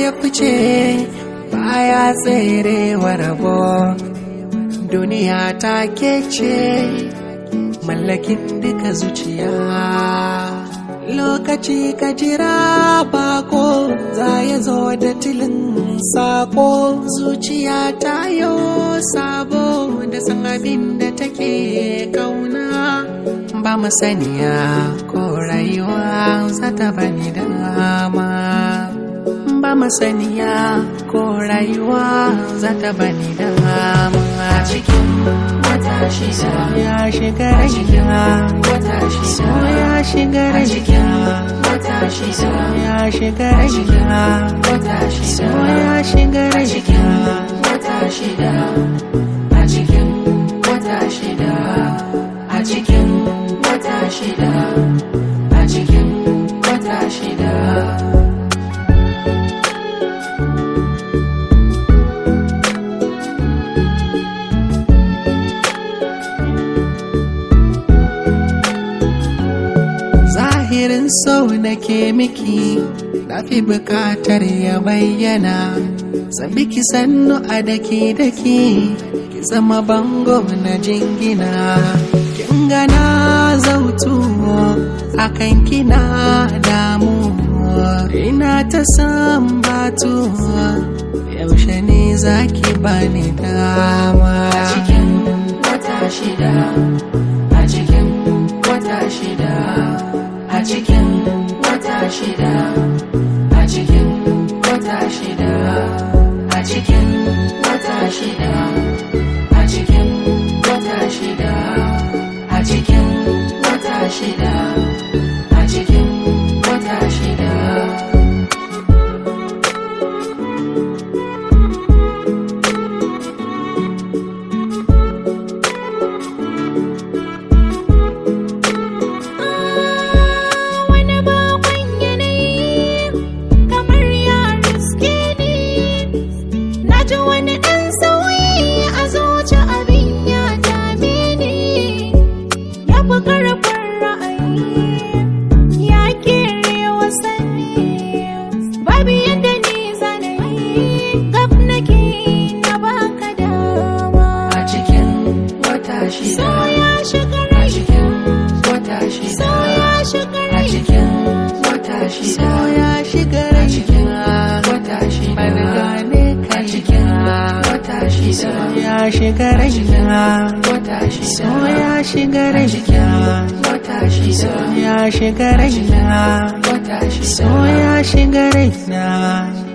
ya fice baya tserewa rabo duniya ta ce mallakin duka zuciya lokaci ka jira bako za ya zo da tilin sako zuciya ta yo sabo da san abin da take kauna ba masaniya ko rayuwa za ta bani dama ba masaniya ko rayuwa za ta bani dama a cikin wata shida ya shiga raina wata shida ya shiga raina wata shida ya shiga raina wata shida ya shiga raina wata shida a cikin wata shida a cikin wata shida a cikin wata shida zahirin sau nake miki na fi bukatar ya bayyana sabi ki sannu a daki daki ki zama bango na jingina kin gana zautu akan kina damu ina ta san batu yaushe ne zaki bani dama a cikin wata shida a cikin wata shida a cikin wata shida a cikin wata shida a cikin wata shida a cikin wata shida a cikin wata shida a cikin wata shida wani bakon yanayi kamar ya riske ni na ji wani ɗan sauyi a zuci abin ya dame ni ya fi ƙarfin ra'ayi ya kere wasanni babu yadda ni zanayi gab nake na baka dama a cikin wata so shida ya shiga a rai cikin wata so shida ya shiga a rai cikin wata so shida ya shiga a cikin raina wata shida ban gane a kai cikin wata shida ya shiga raina wata shida so ya shiga a cikin raina wata shida ya shiga raina wata shida so ya shiga raina